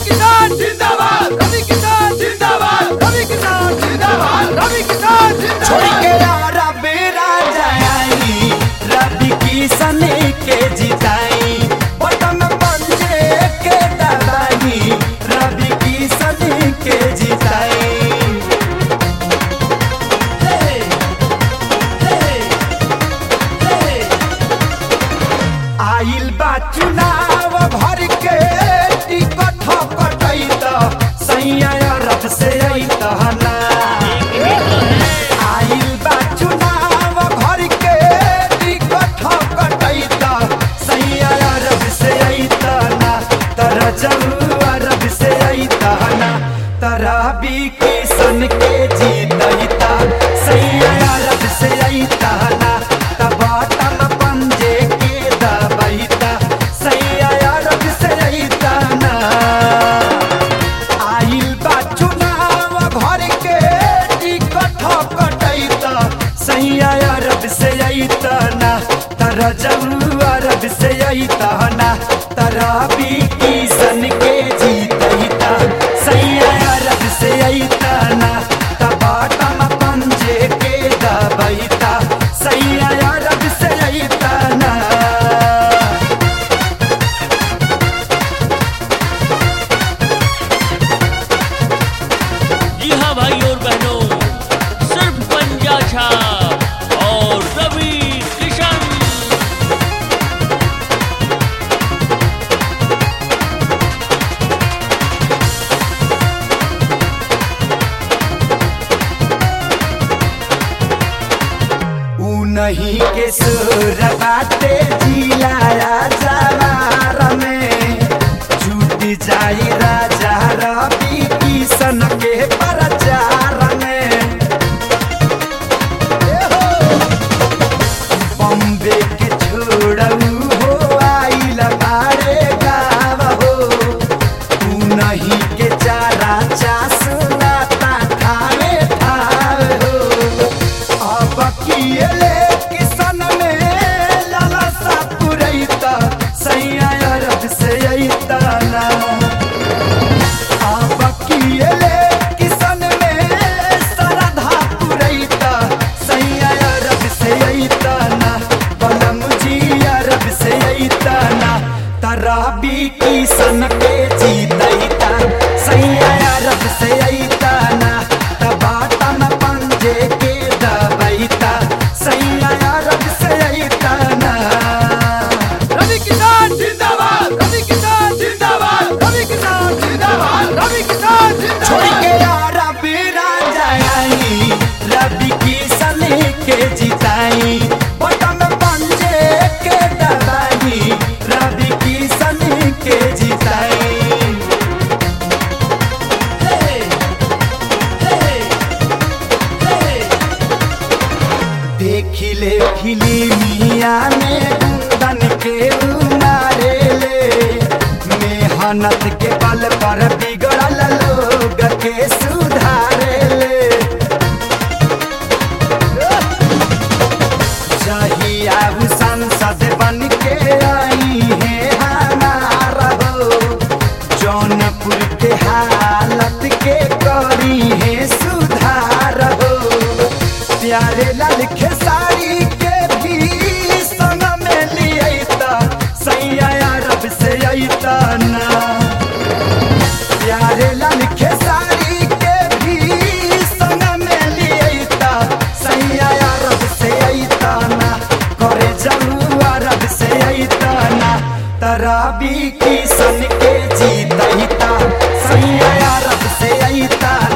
किसान जिंदाबाद रवि किसान जिंदाबाद रवि किसान जिंदाबाद रवि किसान छोड़ जिंदाबाद के रब राजा आई रवि किशन के जिताई बटन पंजे के दबाई रवि किशन के जिताई आइल बा चुनाव भर के टिकट कटई त सैया रथ से अइत ना आइल बा चुनाव भर के टिकट कटई त सैया रथ से अइत ना तर जऊ रथ से अइत ना तरा बी किशन के जीतईता सैया रथ से अइत ना तब बटन पंजे के दबईता सैया रथ से अइत ना आइल बा चुनाव भर के टिकट कटैत सैया अरब से अइत ना तर जऊ अरब से अइत ना तरा बी किशन के जीतैता सैया अरब से अइत ना तब बटन पंजे के दबैता सैया अरब से अइत ना जी हाँ भाई और बहनों सिर्फ पंजा छाप और रवि किशन ऊ नहीं के सुर बाटे जिलाया जवार में छूट जाई राजा रवि किशन के प्रचार में ए हो! बम्बे के छोड़ऊ हो आइल बारे गाव हो तू नहीं के चारा चासना ठावे ठावे हो अब किएले किसन में लालसा पुरैता सैया अरब से अइता ना अब किएले किसन में सरधा पुरैता सैया अरब से अइता ना बलम जी अरब से अइता ना तराबी किसन के जीतैता सैया अरब से अइता ना तबाटन पंजे के दबैता सैया अरब से अइता ना रवि किसान जिंदाबाद रवि किसान जिंदाबाद रवि किसान जिंदाबाद रवि किसान छोड़ जिंदाबाद के रब राजा आई रवि किशन के जिताई बटन पंजे के दबाई रवि किशन के जिताई देखिले फिल्मिया में गुंदन के उमारे ले मेहनत के बल पर बिगड़ल लोग के सुधारे ले जहिया उ संसद बन के आई है हमारा हो जौनपुर के हालत के करी है सुधार हो प्यारे लाल खेसारी के भी संग में लियता सैया अरब से अइता ना प्यारे लाल खेसारी के भी संग में लियता सैया अरब से अइता ना करे जलू अरब से अइता ना तराबी किशन के जीतैता सैया अरब से अइता